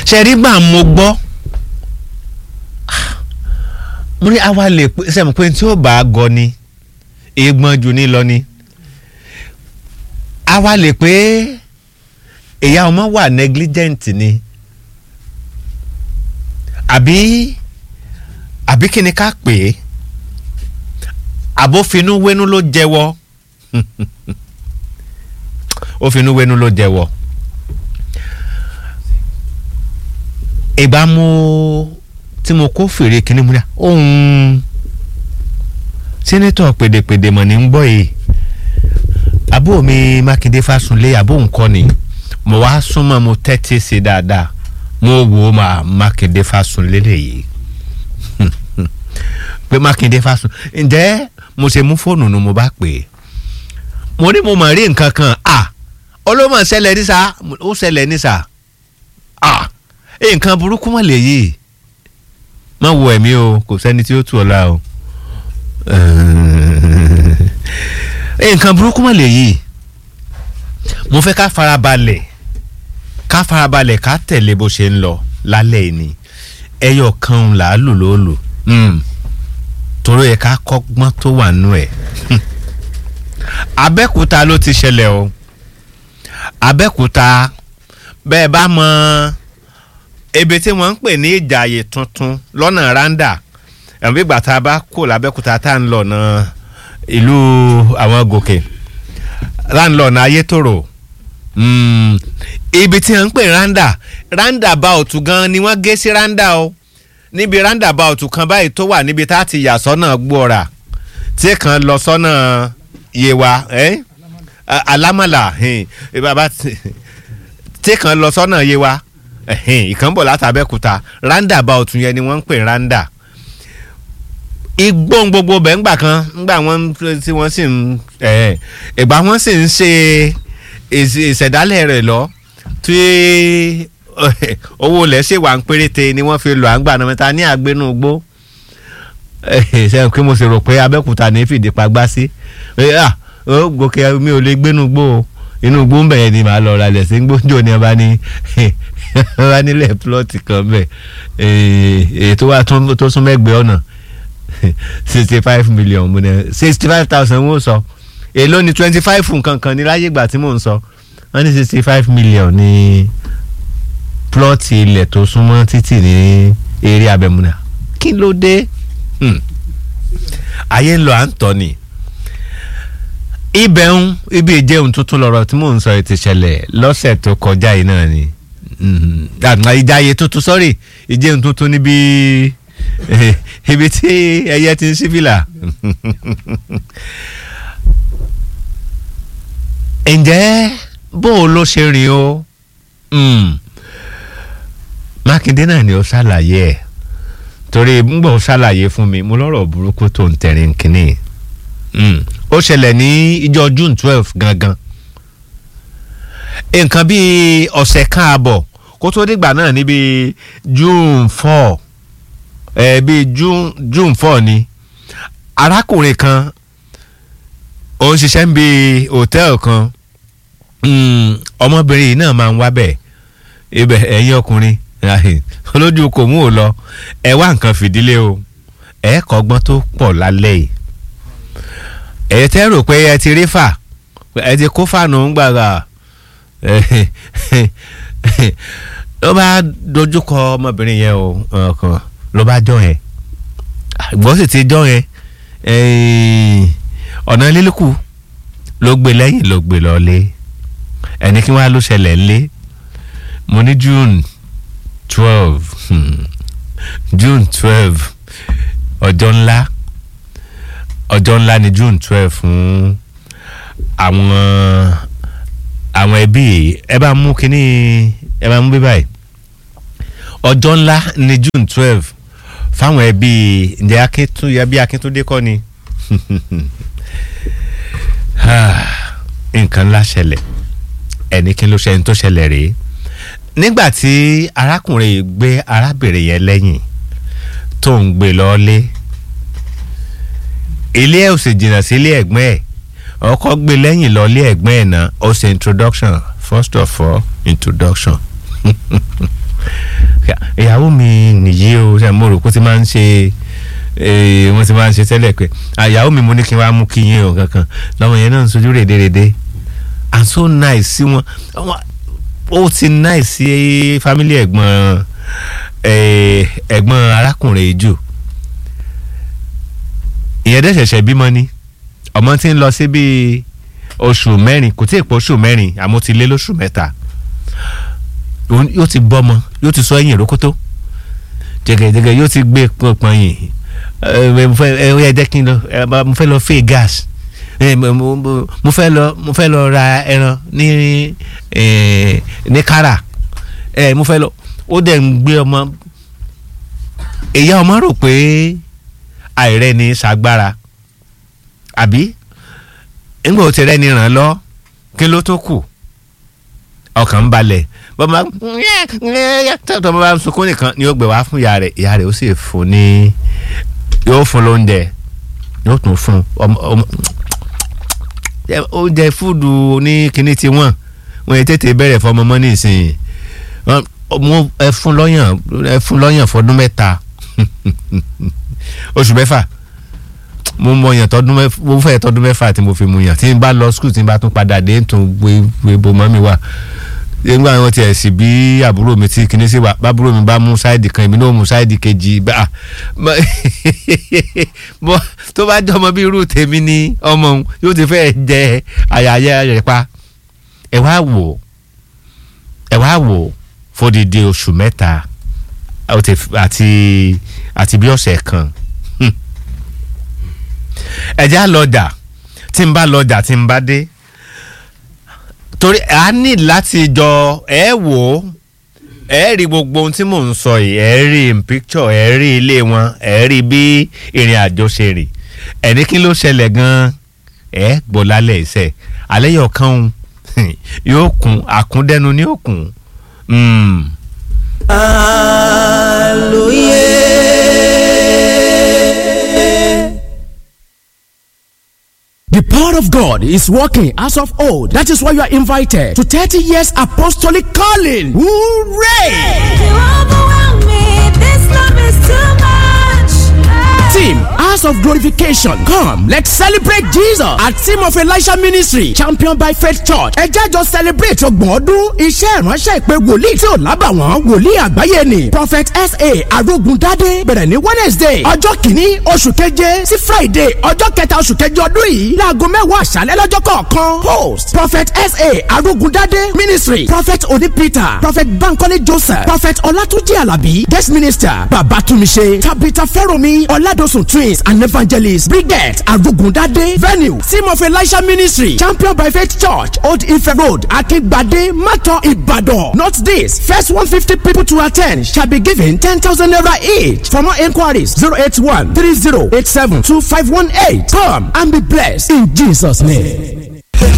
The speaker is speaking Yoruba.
ṣẹ̀rí gbà mo gbọ́ mo ní àwa lè pé sẹ́mi pé tí ó bá a gọ ni egbọ́n jù ní lọ ni àwa lè pé ìyá ọmọ wà negligent ni àbí àbí kí ni ká pè é àbófinúwénú ló jẹ́wọ́ òfinúwénú ló jẹ́wọ́ ìgbà mo tí mo kó fèrè kínní mu ní ohun sẹ́nẹ́tọ̀ pèdèpèdè mọ̀ ní ń gbọ́ yìí àbó mi mákindé fásunlé àbó nǹkan ni mo wá súnmọ́ mo tẹ́tí sí dáadáa mo wò ó máa mákindé fásunlé lèyí pé mákindé fásun ǹjẹ́ mo ṣe mú fóònù nu mo bá pè é mo ní mo mọ̀ rí nǹkan kan à olómọ̀ ṣẹlẹ̀ ní sá ó ṣẹlẹ̀ ní sá à nǹkan burúkú mọ̀ lèyí má wo ẹ̀mí o kò sẹ́ni tí ó tù ọ́ la o nǹkan burúkú mọ̀ lèyí mo fẹ́ ká farabalẹ̀ ká farabalẹ̀ ká tẹ̀lé bó ṣe ń lọ lálẹ́ yìí ni ẹyọ kan là á lò ló lò torí ẹ ká kọ́gbọ́n tó wà nù ẹ̀ abẹ́kúta ló ti ṣẹlẹ̀ o abẹ́kúta bẹ́ẹ̀ bá mọ ebi tí wọ́n ń pè ní ìjàyè tuntun lọ́nà randa ẹ̀mí bí gbàtà bá kó lábẹ́kúta tá à ń lọ náà ìlú àwọn gòkè láńlọ́ọ̀nà ayétòrò ibi tí wọ́n ń pè randa randa bá òtún gan ni wọ́n gé sí randa o níbi randa bá òtún kan báyìí tó wà níbi tá a ti yà sọ́nà gbọ́ra tí kan lọ sọ́nà yewa eh? alámàlà bàbá tí kan lọ sọ́nà yewa ìkànnbọ̀ látàbẹ́kúta randa bá òtún yẹn ni wọ́n ń pè randa igbó gbogbo bẹ̀ ńgbà kan ńgbà wọn tí wọ́n sì ń ìgbà wọn sì ń ṣe ìṣẹ̀dálẹ̀ rẹ̀ lọ tí owó ilẹ̀ ṣe wà ń péréte ni wọ́n fi lọ à ń gbà náà mẹ́ta ní àgbénú gbó ṣe pé mo sì rò pé abẹ́kúta ní fìdí pagbá sí gòkè mi ò lè gbénú gbó o inú gbó ń bẹ̀yẹn ni màá lọ ra ilẹ̀ sí gbóńjò ni ọba ní ọba nílẹ̀ plọ́ọ̀tì kan bẹ̀ èyí tó wà tó sún mẹ́gbẹ̀ẹ́ ọ̀nà sixty five million mo ní sixty five thousand wọ́n sọ èló ni twenty five nǹkan kan ní láyé ìgbà tí mò ń sọ wọ́n ní sixty five million ní plọ́ọ̀tì ilẹ̀ tó súnmọ́ títì ní eré abẹ́múnà kí ló dé ayé ń lọ à ń tọ́ ni ibẹ̀ ń ibi ìjẹun tuntun lọ́rọ̀ tí mò ń sọ ti ṣẹlẹ̀ lọ́sẹ̀ tó kọjá yìí náà ni ìjáyé tuntun sọ́rí ìjẹun tuntun níbi ibi tí ẹyẹ ti ń sífìlà ǹjẹ́ bó o ló ṣe rìn o mákindé náà ni ó ṣàlàyé ẹ̀ torí ngbọ̀n ṣàlàyé fún mi mo lọ́rọ̀ burúkú tó ń tẹ̀rín kínní ó ṣẹlẹ̀ ní ìjọ june twelve gangan nǹkan bíi ọ̀sẹ̀ kan àbọ̀ kó tó dìgbà náà níbi june four ẹ bíi june june four ni arákùnrin kan ó ń ṣiṣẹ́ ń bi hòtẹ́ẹ̀lì kan ọmọbìnrin yìí náà máa ń wá bẹ̀ ibẹ̀ ẹ̀yin ọkùnrin olójú kò mú ò lọ ẹ wá nǹkan fìdílé o ẹ kọ́gbọ́n tó pọ̀ lálẹ́ yìí ẹ tẹ́ rò pé ẹ ti rí fà ẹ ti kó fàánù ń gbàgbà ló bá dojúkọ ọmọbìnrin yẹn o ọkàn ló bá jọ yẹn ìgbọ́n sì ti jọ yẹn ọ̀nà lílùkù ló gbé lẹ́yìn ló gbé lọ́lé ẹni kí wọ́n á ló ṣẹlẹ̀ ńlé mo ní june twelve june twelve ọjọ́ ńlá ọjọ́ ńlá ni june twelve fún àwọn àwọn ẹbí ẹ bá mú kínní ẹ bá mú bí báyìí ọjọ́ ńlá ni june twelve fáwọn ẹbí ǹjẹ́ akíntúndé bí akíntúndé kọ́ ni nǹkan ńlá ṣẹlẹ̀ ẹni kí ló ṣe ẹni tó ṣẹlẹ̀ rèé nígbà tí arákùnrin yìí gbé arábìnrin yẹn lẹ́yìn tó ń gbé lọ́ọ́lé ilé ẹ̀ ò sì jìnnà sí ilé ẹ̀gbọ́n ẹ̀ ọkọ gbé lẹ́yìn lọ́ọ́lé ẹ̀gbọ́n ẹ̀ náà ó ṣe introduction first of all introduction ìyàwó mi nìyí o ṣe mo rò pé ó ti máa ń ṣe eh, wọ́n ti máa ń ṣe tẹ́lẹ̀ pé àyàwó mi mo ní kí n wá mú kí yín o kankan lọ́mọ yẹn náà ń sojú rèdèrèdè and so nice sí wọn Àwọn- ó ti nice sí family ẹ̀gbọ́n eh, ẹ̀gbọ́n arákùnrin yìí jù ìyẹn dẹ̀ ṣẹ̀ṣẹ̀ bímọ ni ọmọ tí ń lọ sí bíi oṣù mẹ́rin kò tí ì pọ̀ oṣù mẹ́rin àmọ́ ti lé lóṣù mẹ́ta òun yóò ti bọ́mọ yóò ti sọ ẹ̀yìn ìrókótó jẹgẹjẹgẹ yóò ti gbé pọnpọn yìí ẹ mo fẹ́ ẹ ó yẹ jẹ́ kí n lọ ẹ bá- mo fẹ́ lọ fẹ́ gas ẹ mo mo- mo- mo fẹ́ lọ mo fẹ́ lọ ra ẹran ní ẹ ní kára ẹ mo fẹ́ lọ ó dẹ̀ ń gbé ọmọ ìyá ọmọ rò pé àìrẹ́ ni ṣàgbára àbí ńgbà ó ti rẹ́ni ràn án lọ kí ló tó kù ọkàn ń balẹ̀ bọ́mọ tọ́tọ́ bá ń sunkún nìkan ni ó gbé wá fún ìyá rẹ̀ ìyá rẹ̀ ó sì fún ní yóò fún lóúnjẹ yóò tún fún ọmọ ọmọ ẹ, oúnjẹ fúdù ní kinní ti wọ́n wọ́n yẹn tètè bẹ̀rẹ̀ fọmọ mọ́ nísìnyí Wọ́n- mo ẹ fún lọ́yàn ẹ fún lọ́yàn fọdún mẹ́ta oṣù mẹ́fà mo mọ yàn tọdún mẹ́fà mo fẹ́ tọdún mẹ́fà tí mo fi mu yàn tí n bá lọ skul tí n bá tún padà dé n tún gbé gbé bo mọ́ mi wá nígbà wọn tiẹ̀ sì bí àbúrò mi tí kinní sí wa bábúrò mi bá mú sáìdì kan èmi náà mú sáìdì kejì bá bọ́ tó bá jẹ́ ọmọ bí irú tèmi ni ọmọ òun yóò ti fẹ́ jẹ àyàyẹ rẹ̀ pa ẹ wá wò ẹ wá wò fódìdí oṣù mẹ́ta ó ti f- àti àti bí ọ̀sẹ̀ kan ẹ̀já lọ́jà tí n bá lọ́jà tí n bá dé torí a ní láti jọ ẹ wò ó ẹ rí gbogbo ohun tí mò ń sọ yìí ẹ rí in picture ẹ rí ilé wọn ẹ rí bí ìrìn àjò ṣe rìn ẹni kí ló ṣẹlẹ̀ gan-an ẹ gbọ́ lálẹ́ ìṣe alẹ́ yọ̀ kan yóò kún àkúndẹ́nu ní òkun. Mm. The power of God is working as of old. That is why you are invited to 30 years apostolic calling. Hooray! You overwhelm me. This love is too much. Team House of Glorification. Come, let's celebrate Jesus at Team of Elisha Ministry, championed by Faith Church. Ẹ jẹ́ jọ celebrate ọgbọ̀n ọdún iṣẹ́ ìránṣẹ́ ìpè wòlíì tí ò lábàwọ́n wòlíì àgbáyé ni. Prophet S.A. Arógundádé bẹ̀rẹ̀ ní Wednesday ọjọ́ kìíní oṣù keje sí Friday ọjọ́ kẹta oṣù keje ọdún yìí láago mẹ́wàá àṣálẹ́ lọ́jọ́ kọ̀ọ̀kan. Host Prophet S.A. Arógundádé Ministry Prophet Oni Peter Prophet Bankole Joseph Prophet Olatunji Alabi Guest Minister Babatunmise Tabitha Fẹ́rọ̀mi Oladosun Twins and Evangelist Brigette Arugundade Venue Team of Elisha Ministry Champion by Faith Church Old Ife Road Akingbade Mato Ibadan. Note this first one fifty people to attend shall be given ten thousand naira each. For more enquiries zero eight one three zero eight seven two five one eight. Come and be blessed in Jesus' name.